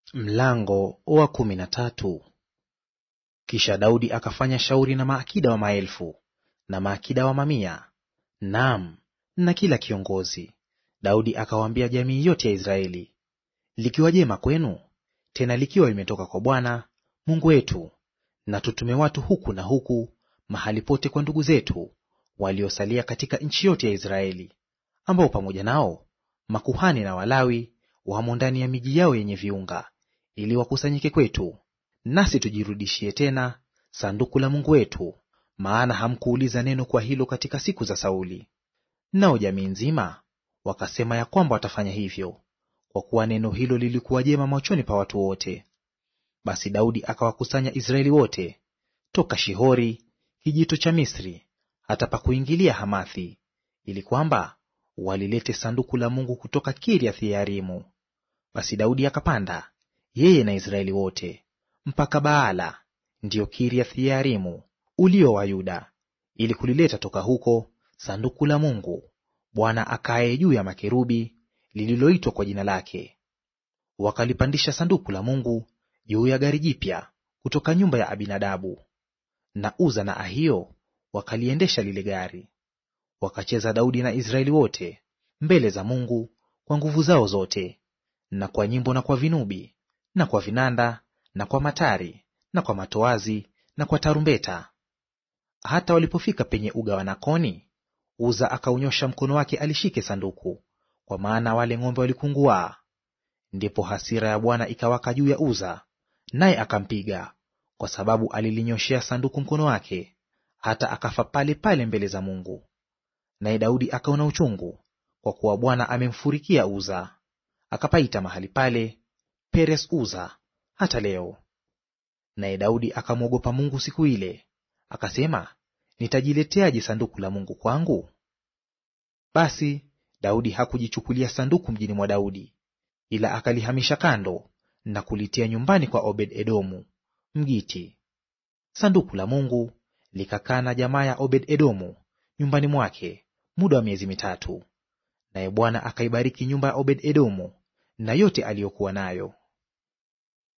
Mlango wa kumi na tatu. Kisha Daudi akafanya shauri na maakida wa maelfu na maakida wa mamia, naam, na kila kiongozi. Daudi akawaambia jamii yote ya Israeli, likiwa jema kwenu, tena likiwa limetoka kwa Bwana Mungu wetu, na tutume watu huku na huku mahali pote kwa ndugu zetu waliosalia katika nchi yote ya Israeli, ambao pamoja nao makuhani na Walawi wamo ndani ya miji yao yenye viunga ili wakusanyike kwetu, nasi tujirudishie tena sanduku la Mungu wetu, maana hamkuuliza neno kwa hilo katika siku za Sauli. Nao jamii nzima wakasema ya kwamba watafanya hivyo, kwa kuwa neno hilo lilikuwa jema machoni pa watu wote. Basi Daudi akawakusanya Israeli wote toka Shihori kijito cha Misri hata pa kuingilia Hamathi, ili kwamba walilete sanduku la Mungu kutoka Kiriath Yearimu. Basi Daudi akapanda yeye na Israeli wote mpaka Baala, ndiyo Kiriath Yearimu ulio wa Yuda, ili kulileta toka huko sanduku la Mungu Bwana akaye juu ya makerubi, lililoitwa kwa jina lake. Wakalipandisha sanduku la Mungu juu ya gari jipya kutoka nyumba ya Abinadabu, na Uza na Ahio wakaliendesha lile gari. Wakacheza Daudi na Israeli wote mbele za Mungu kwa nguvu zao zote, na kwa nyimbo na kwa vinubi na kwa vinanda na kwa matari na kwa matoazi na kwa tarumbeta. Hata walipofika penye uga wa Nakoni, Uza akaunyosha mkono wake alishike sanduku, kwa maana wale ng'ombe walikunguaa. Ndipo hasira ya Bwana ikawaka juu ya Uza, naye akampiga, kwa sababu alilinyoshea sanduku mkono wake, hata akafa pale pale mbele za Mungu. Naye Daudi akaona uchungu, kwa kuwa Bwana amemfurikia Uza. Akapaita mahali pale Peres Uza hata leo. Naye Daudi akamwogopa Mungu siku ile, akasema, nitajileteaje sanduku la Mungu kwangu? Basi Daudi hakujichukulia sanduku mjini mwa Daudi, ila akalihamisha kando na kulitia nyumbani kwa Obed-Edomu Mgiti. Sanduku la Mungu likakaa na jamaa ya Obed-Edomu nyumbani mwake muda wa miezi mitatu, naye Bwana akaibariki nyumba ya Obed-Edomu na yote aliyokuwa nayo.